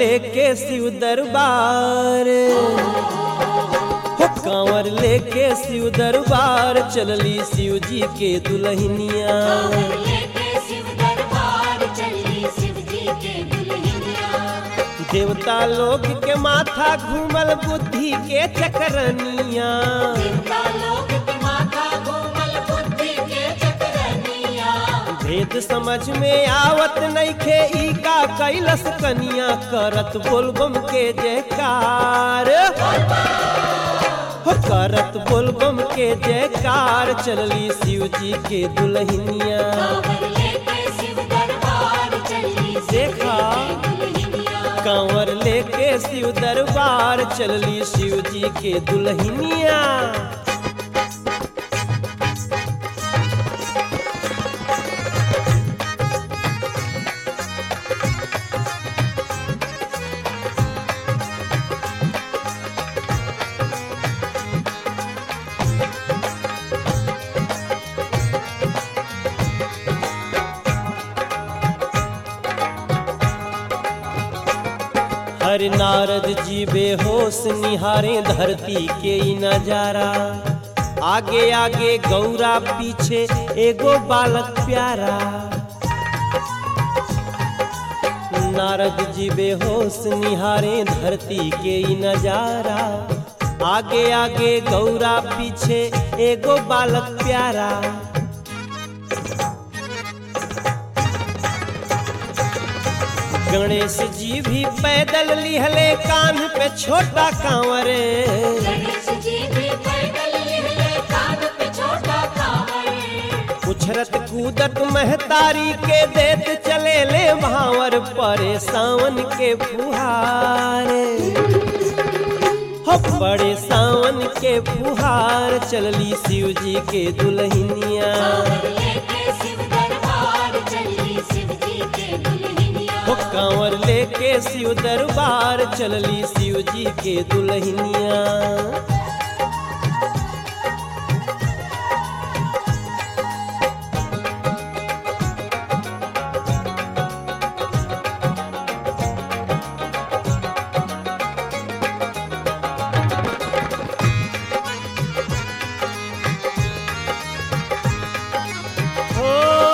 लेके शिव दरबार हो कांवर लेके शिव दरबार चलली शिव जी के दुल्हनिया लेके शिव दरबार चली शिव जी के दुल्हनिया देवता लोग के माथा घूमल बुद्धि के चकरनिया देवता लोग के माथा घूमल बुद्धि के चकरनिया भेद समझ में आवत नइखे ई का कैलस कनिया करत बोलबम के जयकार हो करत बोलबम के जयकार चलली शिव जी के दुल्हनिया कांवर लेके शिव दरबार चली शिव देखा दुल्हनिया कांवर लेके शिव दरबार चलली शिव जी के दुल्हनिया हर नारद जी बेहोश निहारे धरती के ई नजारा आगे आगे गौरा पीछे एगो बालक प्यारा नारद जी बेहोश निहारे धरती के ई नजारा आगे आगे गौरा पीछे एगो बालक प्यारा गणेश जी भी पैदल लिहले कान पे छोटा कांवरे गणेश जी भी पैदल लिहले कान पे छोटा कांवर उछरत कूदत महतारी के देत चले ले भावर परे सावन के फुहार हो बड़े सावन के फुहार चलली शिव जी के दुल्हनिया कांवर लेके शिव दरबार चली शिव जी के दुल्हनिया हो कांवर लेके शिव दरबार चलली शिव जी के दुल्हनिया हो,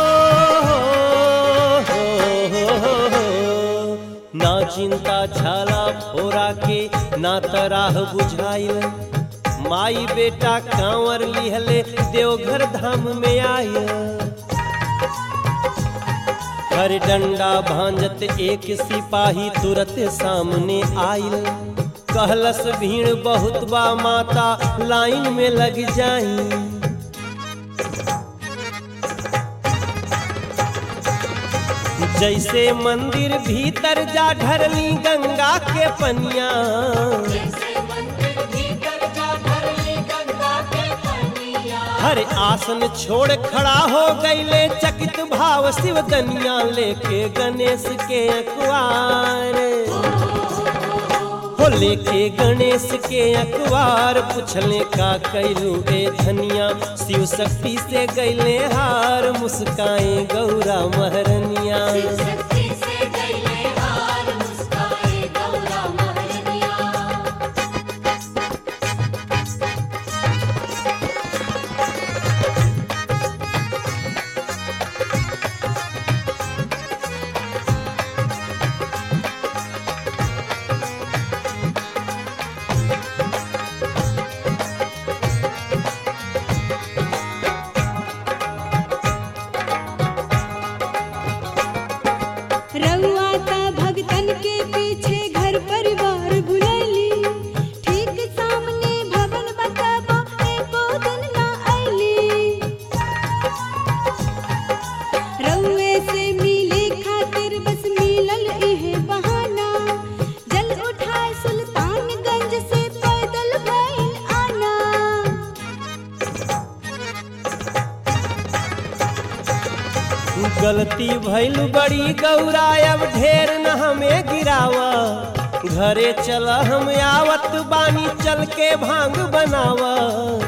हो, हो, हो, हो। ना चिंता झाला फोरा के ना तराह बुझाइल माई बेटा कांवर लिहले देवघर धाम में आय हर डंडा भांजत एक सिपाही तुरंत सामने आइल कहलस भीड़ बहुत बा माता लाइन में लग जाई जैसे मंदिर भीतर जा ढरली गंगा के पनिया जैसे मंदिर भीतर जा ढरली गंगा के पनिया हर आसन छोड़ खड़ा हो गईले चकित भाव शिव दनिया लेके गणेश के अखबार हो लेके गणेश के अखबार पुछले का कैलू ए धनिया शिव शक्ति से गईले हार मुस्काए गौरा महरनिया शिव शक्ति से गईले हार मुस्काए गौरा महरनिया रउआ त भगतन के पीछे घर परिवार भुलैली ठीक सामने भवन बतबा एको दिन ना अइली रउए से मिले खातिर बस मिलल इहे बहाना जल उठाए सुल्तानगंज से पैदल भइल आना गलती भइल बड़ी गौरा अब ढेर न हमें गिरावा घरे चल हम आवत बानी चल के भांग बनावा